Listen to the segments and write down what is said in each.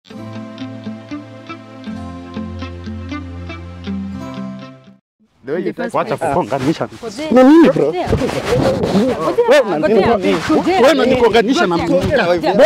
Wacha kukonganisha. Na nini bro? Wewe unanikonganisha na mtu mwingine.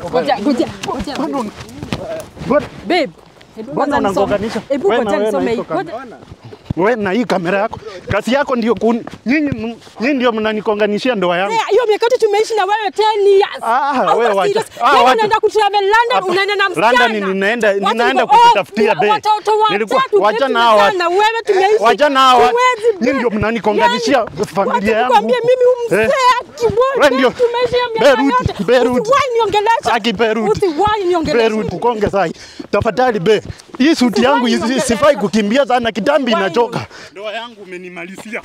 Babe, Mbona unagonganisha? Hebu Wewe na ngoja wewe na nisome hii. hizo kamera. Ngoja- Wewe na hii kamera yako. Kazi yako ndio kun... nyinyi nyinyi ndio mnanikonganishia ndoa yangu. Eh, hiyo miaka yote tumeishi na wewe 10 years. Ah, Hauko wewe wacha. serious. Ah, Wewe wacha. unaenda kutravel London, Hapa. unaenda na msichana. London ninaenda Watu ninaenda niko- kukutafutia oh, be. Watoto Nilikuwa watatu, wacha babe, na hawa. tumezaa na wewe tumeishi. Wacha na hawa. Huwezi, babe. Nyinyi ndio mnanikonganishia Yaani, familia wacha yangu. nikwambie mimi huyu Eh. mzee akiwote, Wewe ndio- tumeishi hiyo miaka Beirut, yote. Beirut. Usiwahi niongelesha. Aki Beirut. Usiwahi niongelesha. Beirut konge sai. Tafadhali be. Hii suti yangu Usiwahi isi- niongelesha. sifai kukimbia sana kitambi Usiwahi inachoka. Ndoa yangu umenimalizia.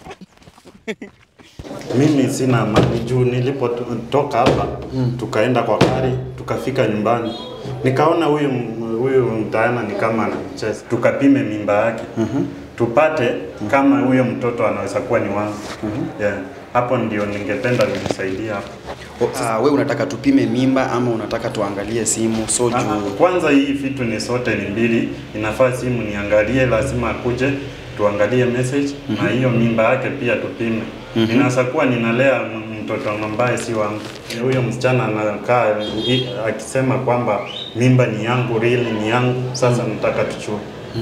Mimi sina amani juu nilipotoka hapa tukaenda kwa gari tukafika nyumbani nikaona huyu m- huyu mtaana ni kama anacheza, tukapime mimba yake tupate kama huyo mtoto anaweza kuwa ni wangu yeah. Hapo ndio ningependa nisaidie hapo. Uh, we unataka tupime mimba ama unataka tuangalie simu so Ah, juu Kwanza hii vitu ni sote ni mbili, inafaa simu niangalie, lazima akuje tuangalie message na hiyo mimba yake pia tupime. Inaweza kuwa ninalea m- mtoto ambaye si wangu. Huyo msichana anakaa i- akisema kwamba mimba ni yangu, real ni yangu. Sasa nataka tuchue.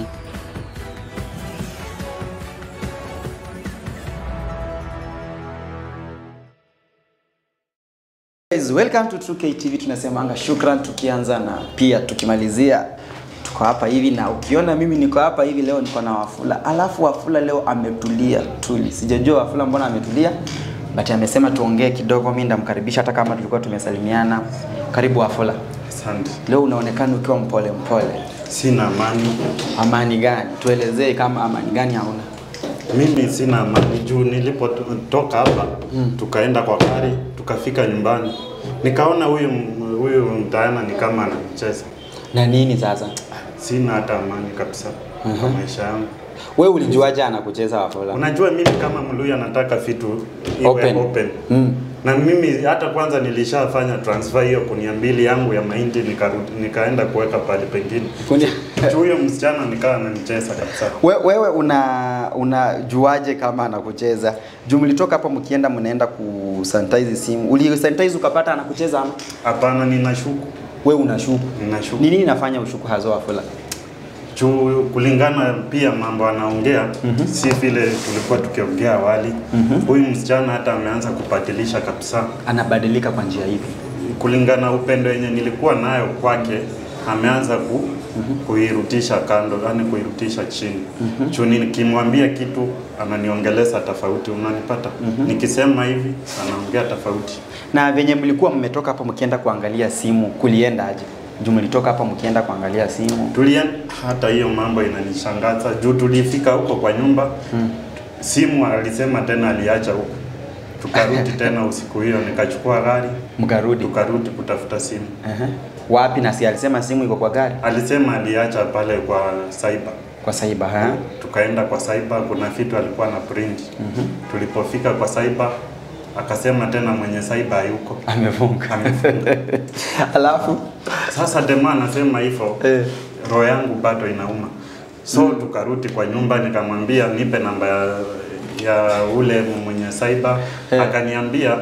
Guys, welcome to 2K TV. Tunasemanga shukran tukianza na pia tukimalizia. Tuko hapa hivi na ukiona mimi niko hapa hivi leo niko na Wafula. Alafu Wafula leo ametulia tuli. Sijajua Wafula mbona ametulia. But amesema tuongee kidogo, mimi ndamkaribisha hata kama tulikuwa tumesalimiana. Karibu Wafula. Asante. Leo unaonekana ukiwa mpole mpole. Sina amani. Amani gani? Tuelezee kama amani gani hauna. Mimi sina amani juu nilipotoka hapa tukaenda kwa gari tukafika nyumbani nikaona huyu m- huyu mtaana ni kama anacheza. Na nini sasa? Sina hata amani kabisa kwa maisha yangu. Wewe ulijuaje anakucheza Wafula? Unajua mimi kama Mluya nataka vitu iwe Open. open, Mm. na mimi hata kwanza nilishafanya transfer hiyo kunia mbili yangu ya mahindi nikarudi nikaenda kuweka pale pengine. Kunia- Juu huyo msichana nikawa ananicheza kabisa. We, wewe una unajuaje kama anakucheza? Juu mlitoka hapo mkienda mnaenda kusanitize simu. Uli sanitize ukapata anakucheza ama? Hapana, ninashuku Wewe unashuku. ninashuku Ni nini inafanya ushuku hazo Wafula? juu kulingana pia mambo anaongea si vile tulikuwa tukiongea awali. Huyu msichana hata ameanza kubadilisha kabisa, Anabadilika kwa njia ipi? kulingana upendo yenye nilikuwa nayo kwake ameanza ku, kuirudisha kando, yani kuirudisha chini. Juu nikimwambia kitu ananiongeleza tofauti, unanipata? Nikisema hivi anaongea tofauti. Na venye mlikuwa mmetoka hapo mkienda kuangalia simu, kulienda aje? Juu mlitoka hapa mkienda kuangalia simu. Tulien, hata hiyo mambo inanishangaza juu tulifika huko kwa nyumba simu alisema tena aliacha huko, tukarudi tena usiku hiyo, nikachukua gari Mkarudi. tukarudi kutafuta simu. Ehe. Wapi na si alisema simu iko kwa gari? Alisema aliacha pale kwa cyber, Kwa saiba ha? tukaenda kwa cyber, kuna vitu alikuwa na print. Tulipofika kwa cyber akasema tena mwenye cyber hayuko, Amefunga. amefunga. Alafu Sasa dema anasema hivyo Eh. roho yangu bado inauma, so tukarudi kwa nyumba, nikamwambia nipe namba ya, ya ule mwenye cyber Eh. akaniambia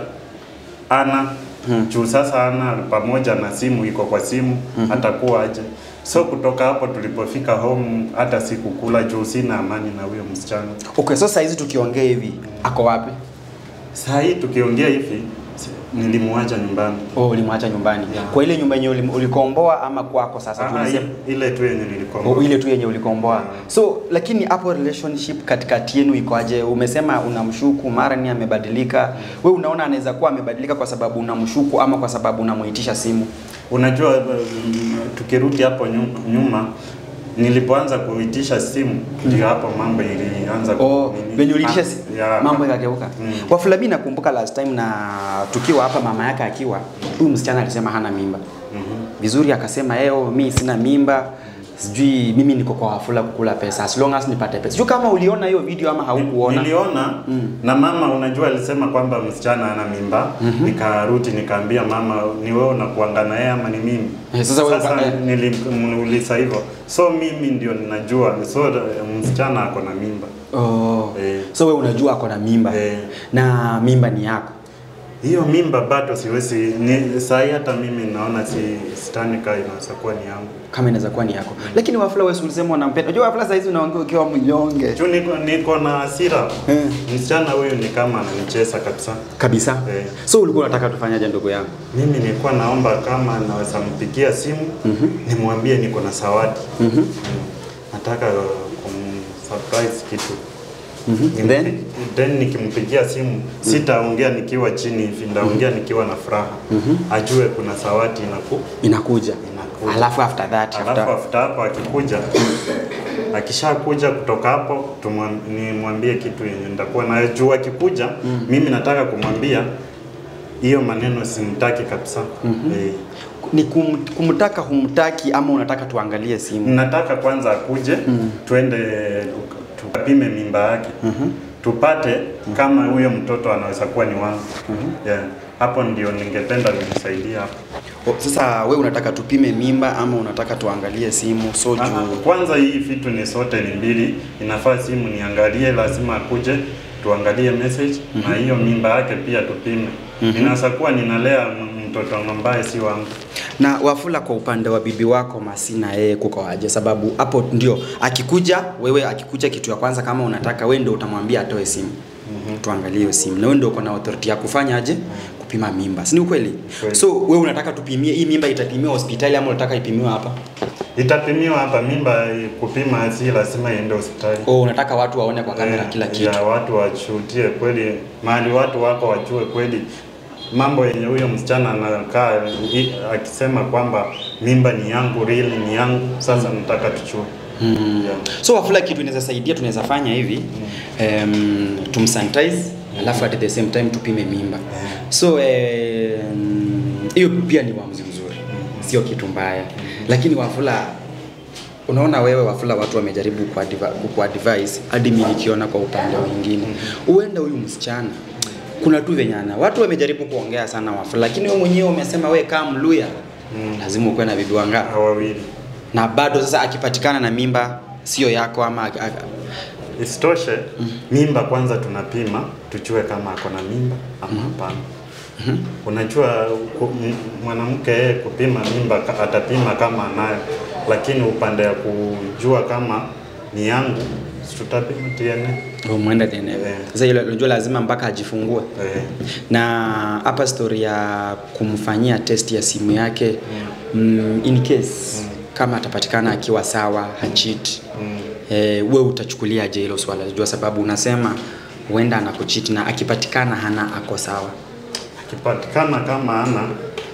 ana juu sasa ana pamoja na simu iko kwa simu atakuwa aje. So kutoka hapo tulipofika home, hata sikukula juu sina amani na huyo msichana. Okay, so saa hizi tukiongea hivi ako wapi? Saa hii tukiongea hivi si- nilimwacha nyumbani. Oh, ulimwacha nyumbani. Yeah. Kwa ile nyumba yenye ulim- ulikomboa ama kwako sasa Ah, tunasema i- ile tu yenye nilikomboa. Oh, ile tu yenye ulikomboa. So lakini hapo relationship katikati yenu ikoaje? Umesema unamshuku mara ni amebadilika. We unaona anaweza kuwa amebadilika kwa sababu unamshuku ama kwa sababu unamuitisha simu? Unajua, um, tukirudi hapo nyu- nyuma, nilipoanza kuitisha simu ndio hapo mambo ilianza ku- Oh, nini- venye uliitisha Ah, si- ya- mambo yakageuka. Mm. Wafula, mimi nakumbuka last time na tukiwa hapa mama yake akiwa, huyu msichana alisema hana mimba. Mhm. Vizuri akasema eo, mi sina mimba sijui mimi niko kwa Wafula kukula pesa as long as nipate pesa. Sijui kama uliona hiyo video ama haukuona. Niliona na mama, unajua alisema kwamba msichana ana mimba. Nikarudi nikaambia mama, ni wewe unakuanga na yeye ama ni mimi? Eh, sasa wewe- sasa eh. nilimuuliza hivyo, so mimi ndio ninajua, so eh, msichana ako na mimba Oh. Eh. So wewe unajua ako na mimba Eh. na mimba ni yako. hiyo mimba bado siwezi ni sahi, hata mimi naona si sitani kaa inaweza kuwa ni yangu Kama inaweza kuwa ni yako. Lakini Wafula wewe si ulisema unampenda. Unajua Wafula saa hizi unaongea ukiwa mnyonge. juu niko, niko na hasira Eh. msichana huyu ni kama ananicheza kabisa. Kabisa. Eh. So ulikuwa unataka tufanyaje ndugu yangu? Mimi nilikuwa naomba kama naweza mpigia simu nimwambie niko na zawadi mm. nataka kumsurprise kitu Mhm. Then then nikimpigia simu sitaongea nikiwa chini hivi, ndaongea nikiwa na furaha ajue kuna zawadi inaku inakuja. Inakuja. Alafu after that alafu after after hapo akikuja akishakuja kutoka hapo tumwam- nimwambie kitu yenye nitakuwa nayo juu akikuja mimi nataka kumwambia hiyo maneno simtaki kabisa eh, ni kum, kumtaka humtaki ama unataka tuangalie simu? nataka kwanza akuje twende tupime mimba yake tupate kama huyo mtoto anaweza kuwa ni wangu yeah. hapo ndio ningependa nimsaidie hapo O, sasa we unataka tupime mimba ama unataka tuangalie simu? So Ah, juu Kwanza hii vitu ni sote ni mbili, inafaa simu niangalie, lazima akuje tuangalie message na hiyo mimba yake pia tupime. Inaweza kuwa ninalea m- mtoto ambaye si wangu. na Wafula, kwa upande wa bibi wako Masi na yeye kuko aje? Sababu hapo ndio akikuja, wewe akikuja, kitu ya kwanza kama unataka wewe ndio utamwambia atoe simu tuangalie hiyo simu, na wewe ndio uko na authority ya kufanya aje kupima mimba, si ni ukweli? Kweli. So wewe unataka tupimie hii mimba, itapimiwa hospitali ama unataka ipimiwe hapa? Itapimiwa hapa, mimba eh, kupima si lazima iende hospitali. Oh, unataka watu waone kwa kamera Eh, kila kitu. Ya watu washuhudie kweli, mahali watu wako wajue kweli mambo yenye huyo msichana anakaa i- akisema kwamba mimba ni yangu, real ni yangu. Sasa nataka tuchue. Yeah. So Wafula, kitu inaweza saidia, tunaweza fanya hivi um, tumsanitize alafu at the same time tupime mimba. So em, hiyo pia ni uamuzi mzuri, sio kitu mbaya, lakini Wafula unaona wewe Wafula, watu wamejaribu kuadvi- kukuadvise hadi mimi nikiona kwa upande mwingine, huenda huyu msichana kuna tu venyana watu wamejaribu kuongea sana Wafula, lakini wewe mwenyewe umesema we kama Mluya lazima ukuwe na bibi wangapi? Wawili. na bado sasa akipatikana na mimba sio yako ama ak- ak- Isitoshe, mimba kwanza tunapima tujue kama ako na mimba ama hapana. Unajua ku- m- mwanamke yeye kupima mimba ka- atapima kama anayo, lakini upande ya kujua kama ni yangu si tutapima DNA. Oh, mwenda tena. Eh. Sasa ile unajua lazima mpaka ajifungue. Eh, Na hapa story ya kumfanyia test ya simu yake mm, in case kama atapatikana akiwa sawa hachit mm. eh, we utachukuliaje hilo swala? Jua sababu unasema huenda anakuchit na akipatikana hana ako sawa. Akipatikana kama ana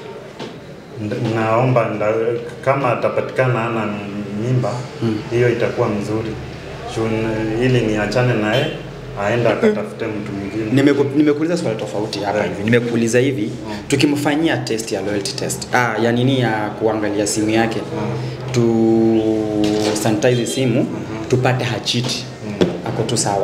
nd- naomba nda, kama atapatikana ana mimba hiyo itakuwa mzuri Juu n- ili niachane naye aenda akatafute mtu mwingine. Nimeku- nimekuuliza swali tofauti hapa Eh. hivi. Nimekuuliza hivi, tukimfanyia test ya loyalty test. Ah, ya nini ya kuangalia simu yake. Tu sanitize simu, tupate hachiti. Ako tu sawa.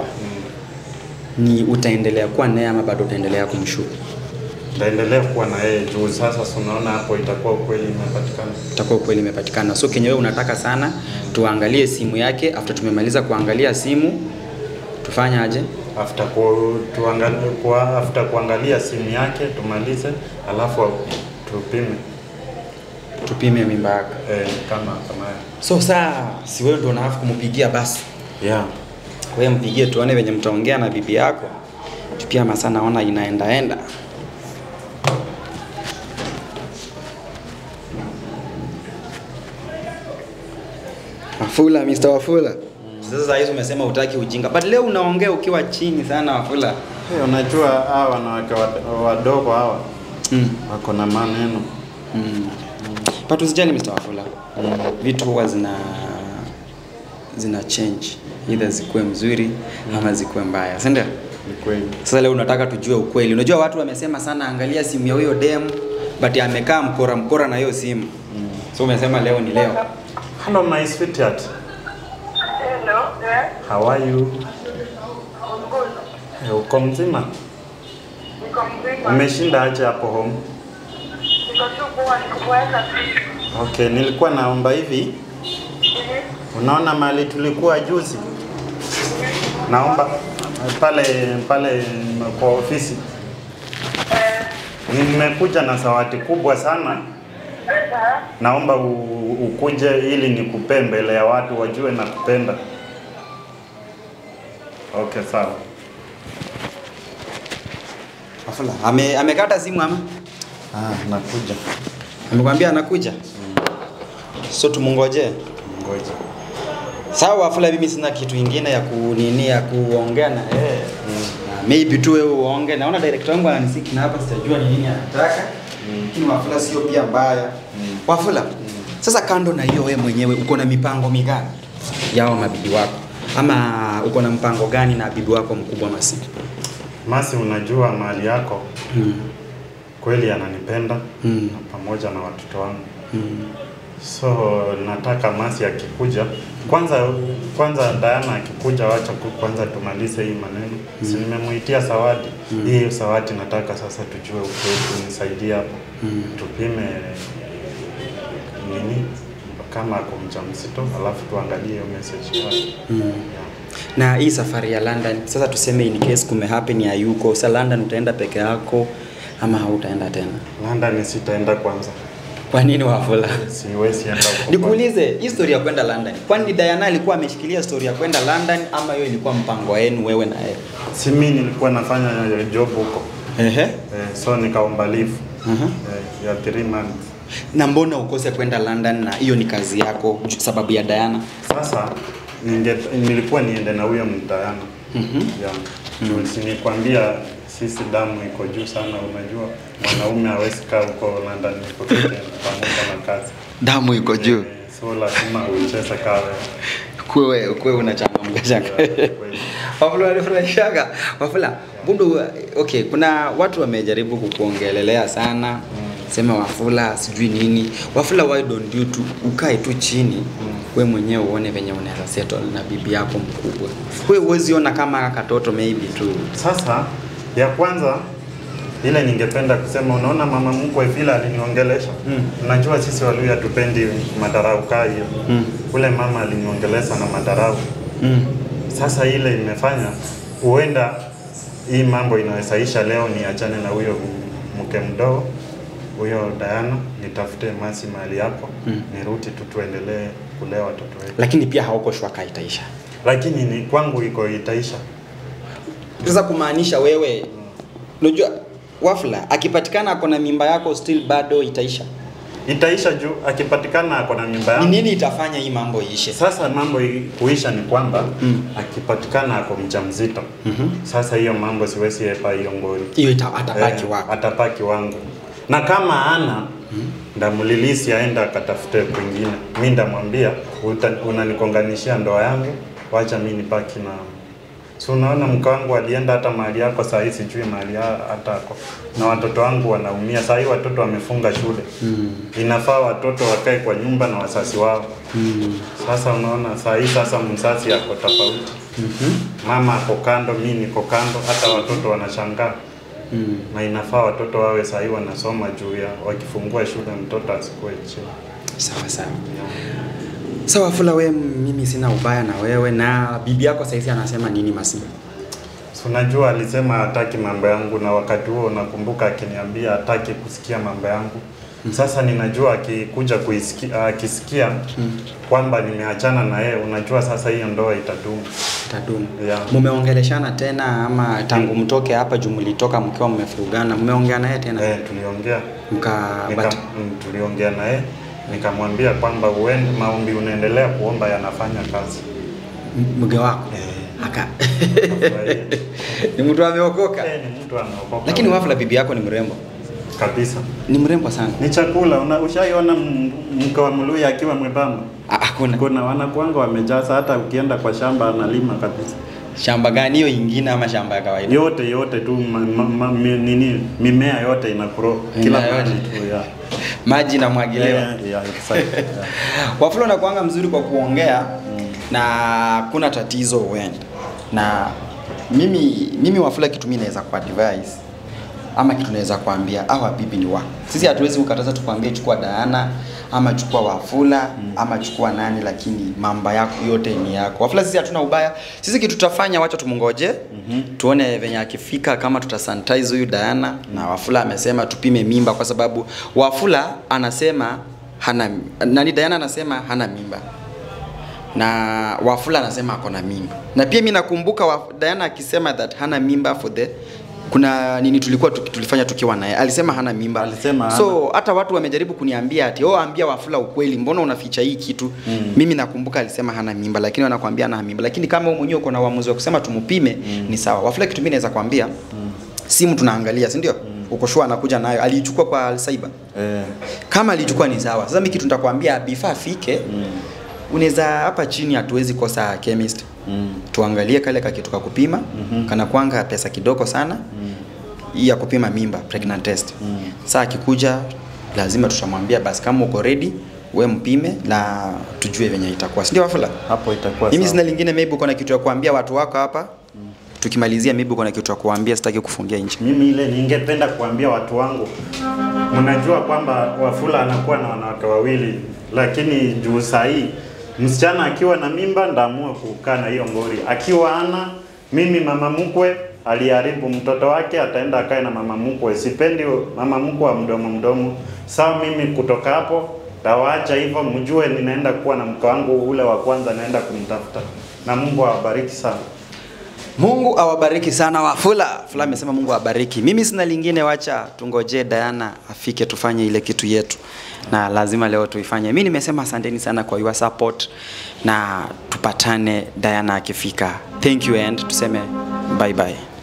Ni utaendelea kuwa naye ama bado utaendelea kumshuku? Taendelea kuwa na yeye juu sasa, si unaona hapo itakuwa ukweli imepatikana. Itakuwa kweli imepatikana. So kenye wewe unataka sana tuangalie simu yake after tumemaliza kuangalia simu tufanye aje? After ku, tuangalie, kwa, after kuangalia simu yake tumalize, alafu tupime Tupime mimba yake. eh, kama kama So saa si wewe ndio unaafu kumpigia basi. yeah. wewe mpigie tuone venye mtaongea na bibi yako pia masaa naona inaendaenda Wafula, Mr. Wafula. Sasa hizi umesema utaki ujinga, but leo unaongea ukiwa chini sana Wafula. Hey, unajua hawa wanawake wad- wadogo hawa Mm. wako na maneno Mm. But usijali Mr. Wafula. Vitu huwa zina zina change. Either zikuwe mzuri ama zikuwe mbaya. Si ndio? ni kweli. Sasa leo unataka tujue ukweli. Unajua watu wamesema sana, angalia simu ya huyo dem, but amekaa mkora mkora na hiyo simu. So umesema leo ni leo. Hello my sweetheart. Hello, yes, How are you? I'm good. Eh, Uko mzima? Niko mzima. Umeshinda aje hapo home? Niko tu poa, nikuboeka tu. Okay, nilikuwa naomba hivi. Unaona mahali tulikuwa juzi? Naomba pale pale kwa ofisi. Nimekuja na zawadi kubwa sana. Naomba u, ukuje ili nikupee mbele ya watu wajue na kupenda. Okay, sawa. Wafula, ame amekata simu ama? Ah, nakuja. Amekwambia anakuja? So tumungoje. Ngoja. Sawa Wafula, mimi sina kitu ingine ya kunini ya kuongea na eh. Na maybe tu wewe uonge. Naona director wangu ananisiki na hapa sitajua ni nini anataka. Lakini Wafula sio pia mbaya. Wafula. Sasa kando na hiyo wewe mwenyewe uko na mipango migani yao mabibi wako? Ama uko na mpango gani na bibi wako mkubwa Masi? Masi, unajua mahali yako Mm. kweli ananipenda Mm. na pamoja na watoto wangu Mm. so nataka Masi akikuja kwanza kwanza Diana akikuja, wacha ku- kwanza tumalize hii maneno mm. si nimemuitia zawadi mm. hii zawadi nataka sasa tujue ukweli, unisaidie hapo mm. tupime nini kama ako mjamzito, alafu tuangalie hiyo message yake Mm. yeah. na hii safari ya London sasa tuseme in case kume happen ya yuko sa London utaenda peke yako ama hautaenda tena London sitaenda kwanza, kwa nini Wafula siwezi enda huko nikuulize hii story ya kwenda London kwani Diana alikuwa ameshikilia story ya kwenda London ama hiyo ilikuwa mpango wenu wewe na yeye si mimi nilikuwa nafanya job huko ehe eh, so nikaomba leave Mhm. eh, ya 3 months. na mbona ukose kwenda London na hiyo ni kazi yako ju- sababu ya Diana Sasa ninge, nilikuwa niende na huyo mtayana Mhm. yeah. mm. Sinikwambia sisi damu iko juu sana, unajua mwanaume hawezi kaa huko London iko peke yake pamoja na kazi damu iko juu Eh, so lazima ucheze kawe kwewe kwewe unachangamka changa kweli. Wafula walifurahishaga. Wafula, bundu okay, kuna watu wamejaribu kukuongelelea sana. Sema Wafula sijui nini. Wafula why don't you tu ukae tu chini we mwenyewe uone venye unaweza settle na bibi yako mkubwa. Wewe huwezi ona kama katoto maybe tu. Sasa ya kwanza ile ningependa kusema, unaona mama mkwe vile aliniongelesha Mm. unajua sisi Waluya hatupendi madarau kaa hiyo Mm. ule mama aliniongelesha na madarau Mm. Sasa ile imefanya huenda hii mambo inawezaisha leo, niachane na huyo mke mdogo huyo Diana, nitafute Masi mahali yako Mm. nirudi tu tuendelee kulea watoto wetu, Lakini pia hauko shwaka itaisha. lakini ni kwangu iko itaisha. Sasa kumaanisha wewe unajua Wafula akipatikana ako na mimba yako still bado itaisha. Itaisha juu akipatikana ako na mimba Ni yangu. nini itafanya hii mambo iishe? Sasa mambo i- kuisha ni kwamba Mm. akipatikana ako mjamzito Mhm. sasa hiyo mambo siwezi epa hiyo ngori Hiyo ita- atabaki Eh, wako. atapaki wangu na kama ana ndamlilisi aenda akatafute kwingine mi ndamwambia "Uta- unanikonganishia ndoa yangu wacha mi nipaki na si unaona mke wangu alienda hata mahali yako saa hii sijui mahali ya- hata ako na watoto wangu wanaumia saa hii watoto wamefunga shule Mm. inafaa watoto wakae kwa nyumba na wasasi wao Mm. sasa unaona saa hii sasa mzazi ako tofauti Mhm. mama ako kando mi niko kando hata watoto wanashangaa Mm. na inafaa watoto wawe sahii wanasoma juu ya wakifungua shule mtoto asikue chini. Sawa sawa. Sawa Fula, we mimi sina ubaya na wewe na bibi yako saizi anasema nini Masi? Si unajua alisema hataki mambo yangu, na wakati huo nakumbuka akiniambia hataki kusikia mambo yangu. Sasa ninajua akikuja kuisikia, akisikia kwamba nimeachana na yeye, unajua sasa hiyo ndoa itadumu. Tadumu. Yeah. Mumeongeleshana tena ama tangu mtoke hapa juu mlitoka mkiwa mmefurugana, mmeongea naye tena? Eh, tuliongea Mka nika, but, mm, tuliongea naye nikamwambia kwamba uende maombi unaendelea kuomba yanafanya kazi. m- mke wako Eh, aka afurahie. ni mtu ameokoka. Eh, ni mtu anaokoka. Lakini Wafula, bibi yako ni mrembo, kabisa. ni mrembo sana. Ni chakula. Una, ushaiona m- mke wa Mluya akiwa mwembamba? Ah, Hakuna. Kuna wanakuanga wamejaza, hata ukienda kwa shamba analima kabisa. shamba gani hiyo ingine ama shamba ya kawaida yote yote tu ma, ma, ma, mi, nini mimea yote ina grow kila Mimea yote. mahali tu yeah. maji namwagiliwa Yeah, yeah, exactly. yeah. Wafula unakuanga mzuri kwa kuongea na kuna tatizo huenda na mimi mimi Wafula kitu mimi naweza kwa advice ama kitu naweza kuambia hawa bibi ni wako. Sisi hatuwezi kukataza tukwambie chukua Diana ama chukua Wafula ama chukua nani, lakini mambo yako yote ni yako. Wafula sisi hatuna ubaya. Sisi kitu tutafanya, wacha tumungoje tuone venye akifika, kama tutasanitize huyu Diana na Wafula amesema tupime mimba, kwa sababu Wafula anasema hana nani, Diana anasema hana mimba na Wafula anasema ako na mimba, na pia mimi nakumbuka wa, Diana akisema that hana mimba for the kuna nini tulikuwa tuki, tulifanya tukiwa naye alisema hana mimba Alisema so hata watu wamejaribu kuniambia ati oh ambia Wafula ukweli mbona unaficha hii kitu mm. mimi nakumbuka alisema hana mimba lakini wanakuambia hana mimba lakini kama wewe mwenyewe uko na uamuzi wa kusema tumupime mm. ni sawa Wafula kitu mimi naweza kuambia mm. simu tunaangalia si ndio mm. uko sure anakuja nayo aliichukua kwa cyber Eh, kama alichukua ni sawa sasa mimi kitu nitakwambia before afike mm. unaweza hapa chini hatuwezi kosa chemist mm, tuangalie kale kakitu ka kupima mm-hmm. kana kwanga pesa kidogo sana mm. ya kupima mimba pregnant test mm. saa akikuja lazima tutamwambia basi kama uko ready we mpime na tujue venye itakuwa sindio wafula hapo itakuwa mimi sawa. sina lingine maybe uko na kitu ya kuambia watu wako hapa tukimalizia maybe uko na kitu ya kuambia sitaki kufungia nchi Mimi ile ningependa kuambia watu wangu, mnajua kwamba Wafula anakuwa na wanawake wawili, lakini juu sahii msichana akiwa na mimba ndaamua kukaa na hiyo ngori, akiwa ana mimi mama mkwe aliharibu mtoto wake, ataenda akae na mama mkwe. Sipendi mama mkwe wa mdomo mdomo. Sawa, mimi kutoka hapo tawaacha hivyo, mjue ninaenda kuwa na mke wangu ule wa kwanza, naenda kumtafuta, na Mungu awabariki sana. Mungu awabariki sana Wafula. Fula amesema Mungu awabariki. Mimi sina lingine, wacha tungojee Diana afike tufanye ile kitu yetu, na lazima leo tuifanye. Mimi nimesema asanteni sana kwa your support, na tupatane Diana akifika. Thank you and tuseme bye bye.